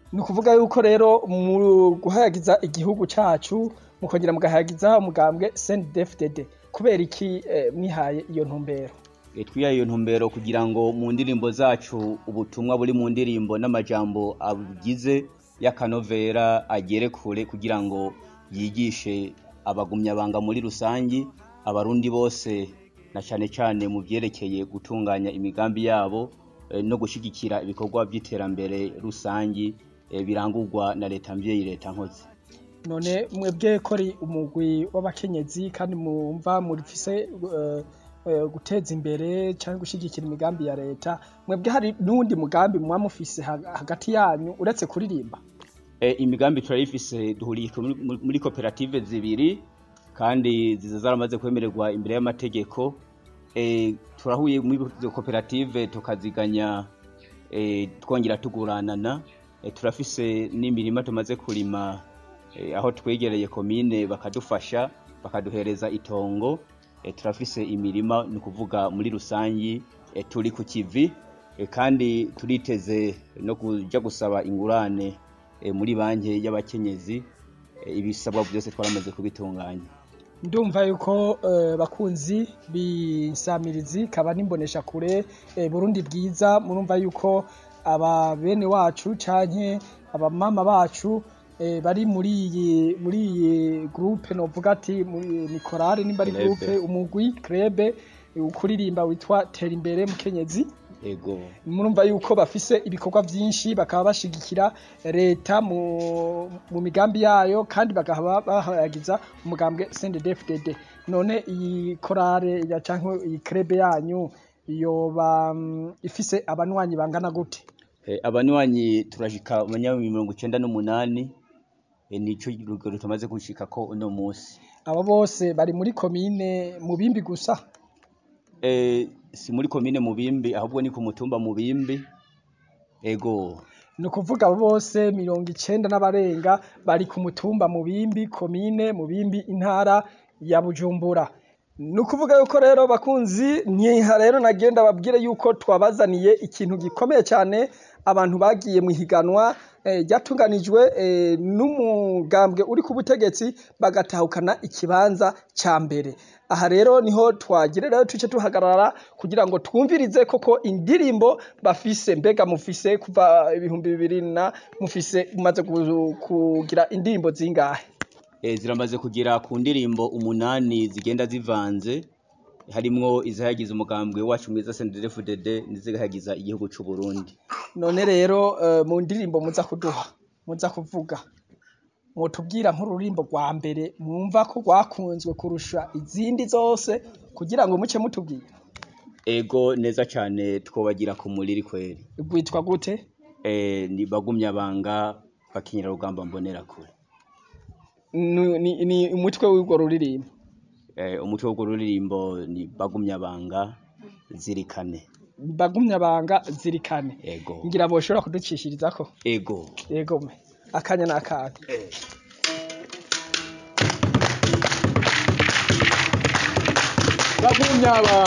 ni ukuvuga yuko rero mu guhayagiza igihugu cacu mukongera mugahayagiza umugambwe CNDD-FDD kubera iki eh, mwihaye iyo ntumbero E, twihaye iyo ntumbero kugira ngo mu ndirimbo zacu ubutumwa buri mu ndirimbo n'amajambo abugize y'akanovera agere kure kugira ngo yigishe abagumyabanga muri rusangi abarundi bose na cane cane mu vyerekeye gutunganya imigambi yabo eh, no gushigikira ibikorwa vy'iterambere rusangi eh, birangurwa na leta mvyeyi leta nkozi none mwebwe ko ari umugwi w'abakenyezi kandi mumva murifise eh, eh, guteza imbere canke gushigikira imigambi ya leta mwebwe hari n'uwundi mugambi muba mufise ha- hagati yanyu uretse kuririmba E, imigambi turayifise duhuriye muri, muri koperative zibiri kandi ziza zaramaze kwemererwa imbere y'amategeko e, turahuye muri izo koperative tukaziganya e, twongera tuguranana e, turafise n'imirima tumaze kurima e, aho twegereye komine bakadufasha bakaduhereza itongo e, turafise imirima ni ukuvuga muri rusangi e, turi ku kivi e, kandi turiteze no kuja gusaba ingurane e, muri banki y'abakenyezi e, ibisabwa byose twaramaze kubitunganya ndumva yuko eh, bakunzi b'insamirizi kaba n'imbonesha kure eh, Burundi bwiza murumva yuko aba bene wacu canke abamama bacu eh, bari muri iyi muri iyi groupe novuga ati muri- ni korale nimba ari Club. groupe umugwi krebe ukuririmba witwa tera imbere mukenyezi ego murumva yuko bafise ibikorwa vyinshi bakaba bashigikira leta mu, mu migambi yayo kandi bakaba bahayagiza umugambwe CNDD-FDD none iyi korale ya canke iyi krebe yanyu yoba mm, ifise abanwanyi bangana gute e, abanywanyi turashika abanywanyi mirongo icenda n'umunani e, nico rugero tumaze gushikako uno musi abo bose bari muri komine mubimbi gusa e, si muri komine mubimbi ahubwo ni ku mutumba mubimbi ego ni ukuvuga abo bose mirongo icenda n'abarenga bari ku mutumba mubimbi komine mubimbi intara ya bujumbura ni ukuvuga yuko rero bakunzi ntiha rero nagenda babwire yuko twabazaniye ikintu gikomeye cyane abantu bagiye mu ihiganwa eh, ryatunganijwe eh, n'umugambwe uri ku butegetsi bagatahukana ikibanza ca mbere aha rero niho twagire rero tuce tuhagarara kugira ngo twumvirize koko indirimbo bafise mbega mufise kuva ibihumbi bibiri na mufise mumaze gu- kugira indirimbo zingahe e, ziramaze kugera ku ndirimbo umunani zigenda zivanze harimwo izihayagiza umugambwe wacu mwiza CNDD-FDD n'izihayagiza igihugu c'u Burundi none rero eh, mu ndirimbo muza kuduha muza kuvuga mwotubwira nk'ururimbo rwa mbere mwumva ko rwakunzwe kurusha izindi zose kugira ngo muce mutubwira ego neza cane twobagira ku muriri kweri rwitwa gute e, ni bagumyabanga bakinyira rugamba mbonera kure ni, ni, ni umutwe w'urwo ruririmbo e, umutwe w'urwo ruririmbo ni bagumyabanga zirikane bagumyabanga zirikane ego ngira boshobora kuducishirizako ego yego me akanya n'akanya bagumyabanga